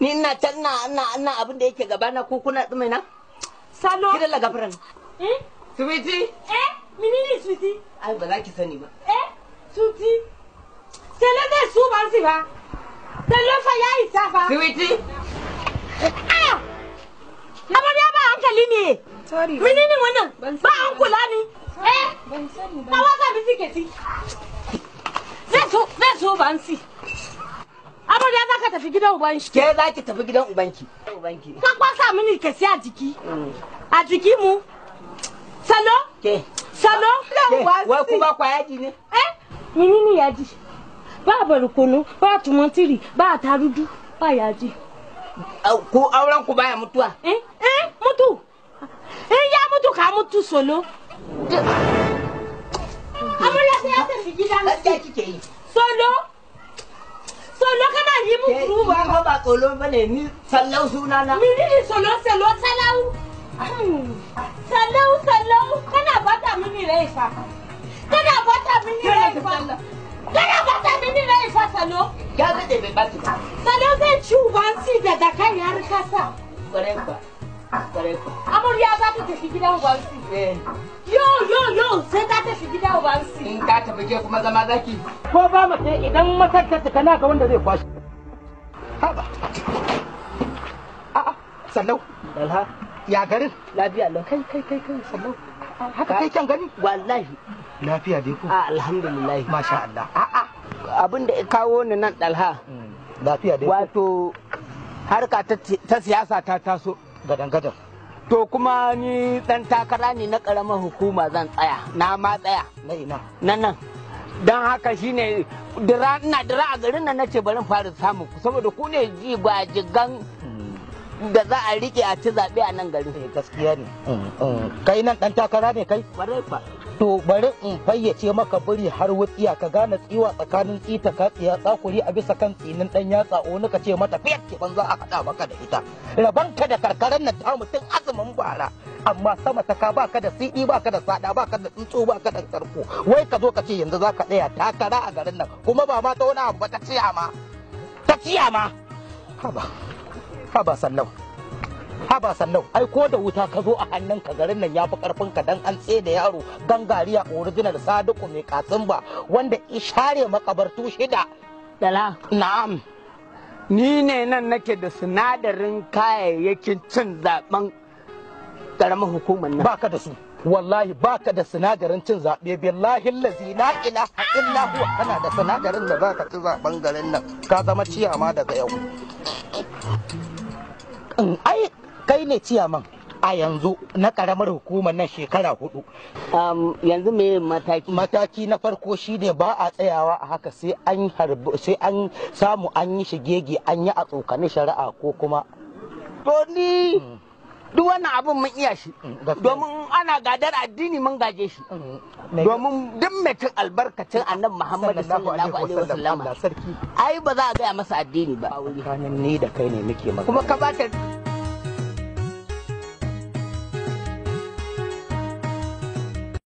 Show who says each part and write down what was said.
Speaker 1: ni ina can na ina ina abin da yake gaba na ko kuna tsume na
Speaker 2: Salo.
Speaker 1: kidan la gafaran
Speaker 2: Eh?
Speaker 1: sweetie
Speaker 2: Eh? Menene sweetie?
Speaker 1: ai ba za ki sani ba
Speaker 2: Eh? Sweetie? Salo zai su ban si ba. Salo fa ya isa fa.
Speaker 1: sweetie
Speaker 2: Ah! Amarya ba hankali ne.
Speaker 3: Sorry.
Speaker 2: Menene wannan?
Speaker 3: Ban
Speaker 2: Ba
Speaker 3: sani
Speaker 2: an kula ni. Eh?
Speaker 3: Ban sani ba.
Speaker 2: Na waka bisiketi. Zai so, zai so ban si. Amarya za ka tafi gidan uban shi.
Speaker 1: ke za ki tafi gidan ubanki ubanki
Speaker 2: Ka kwasa mini kesi a jiki. A jiki mu. Salo?
Speaker 1: ke
Speaker 2: Salo?
Speaker 1: ke wai ku ba kwa yaji ne
Speaker 2: Eh? Menene yaji? Ba barkono, ba tumatiri, ba tarudu, ba yaji.
Speaker 1: Au, ku auren ku baya mutuwa
Speaker 2: Eh? Eh? Mutu. Eh ya mutu ka mutu solo. Amarya sai ya tafi gidan
Speaker 1: gaskiya kike yi
Speaker 2: Solo? Solo kana yi mu
Speaker 1: ke
Speaker 2: kuru ba.
Speaker 1: ba ba tsolo bane ni sallau sunana
Speaker 2: Menene solo solo salau? Salau salau kana bata mini rai fa. Kana bata mini rai fa. Kana bata mini rai fa salo.
Speaker 1: ya zade bai baki ba
Speaker 2: Salo zai ci uban si da da kan yar kasa.
Speaker 1: kware kwa kware kwa
Speaker 2: Amarya za ta tafi gidan uban si.
Speaker 1: eh
Speaker 2: Yo yo yo sai ta tafi gidan uban si.
Speaker 1: in ka tafi ke kuma zama zaki
Speaker 4: ko ba mace idan matar ta cika naka wanda zai kwashi haba a'a sallau
Speaker 1: dalha
Speaker 4: ya garin
Speaker 1: lafiya lau
Speaker 4: kai kai kai kai sallau haka kai kyan gani
Speaker 1: wallahi
Speaker 4: lafiya dai ko
Speaker 1: a alhamdulillah
Speaker 4: masha Allah a'a
Speaker 1: abin da ya kawo ni nan dalha
Speaker 4: lafiya dai ko
Speaker 1: wato harka ta ta siyasa ta taso
Speaker 4: gadan gadan
Speaker 1: to kuma ni dan takara ne na karamar hukuma zan tsaya na ma tsaya
Speaker 4: na ina
Speaker 1: nan nan don haka shine dira ina dira a garin nan nace bari in fara samun ku saboda ku ne ji ba jigan da za a rike a ci zaɓe a nan garin
Speaker 4: eh gaskiya ne kai nan dan takara ne kai
Speaker 1: Kwarai kwa.
Speaker 4: to bari in fayyace maka biri har wutsiya ka gane tsiwa tsakanin tsita ka tsiya tsakuri a bisa kan tsinin dan yatsa wani ka ce mata fiyat ke banza a haɗa maka da ita rabanka da karkaran nan ta mutum azumin bara amma sama ta ka baka da siɗi baka da sada baka da tsuntsu baka da tarko wai ka zo ka ce yanzu zaka tsaya takara a garin nan kuma ba ma ta wani abu ba ta ciya ma ta ciya ma haba haba sallau haba sallau ai ko da wuta ka zo a hannun ka garin nan yafi karfin ka dan an tsaye da yaro gangariya original sadiku mai katsimba wanda ishare makabartu shida
Speaker 1: Dala,
Speaker 4: na'am
Speaker 1: ni ne nan nake da sinadarin kayayyakin cin zaben karamar hukumar nan.
Speaker 4: baka da su wallahi baka da sinadarin cin zaɓe billahi lazi la ilaha illa huwa kana da sinadarin da zaka ci zaben garin nan ka zama ciyama daga yau In ai kai ne ciyaman a yanzu na karamar hukumar nan shekara hudu
Speaker 1: Um, yanzu me mataki?
Speaker 4: mataki na farko shine ba a tsayawa a haka sai an harbi sai an samu an yi shigege an yi a tsokani shari'a ko kuma
Speaker 1: To ni duk wannan abin mun iya shi.
Speaker 4: gaskiya.
Speaker 1: Domin ana gadar addini mun gaje shi. Domin duk mai cin albarkacin annabi Muhammadu sallallahu alaihi wasallam
Speaker 4: Allah sarki
Speaker 1: ai ba za a gaya masa addini ba.
Speaker 4: kanin ni da kai ne muke magana
Speaker 1: Kuma ka bata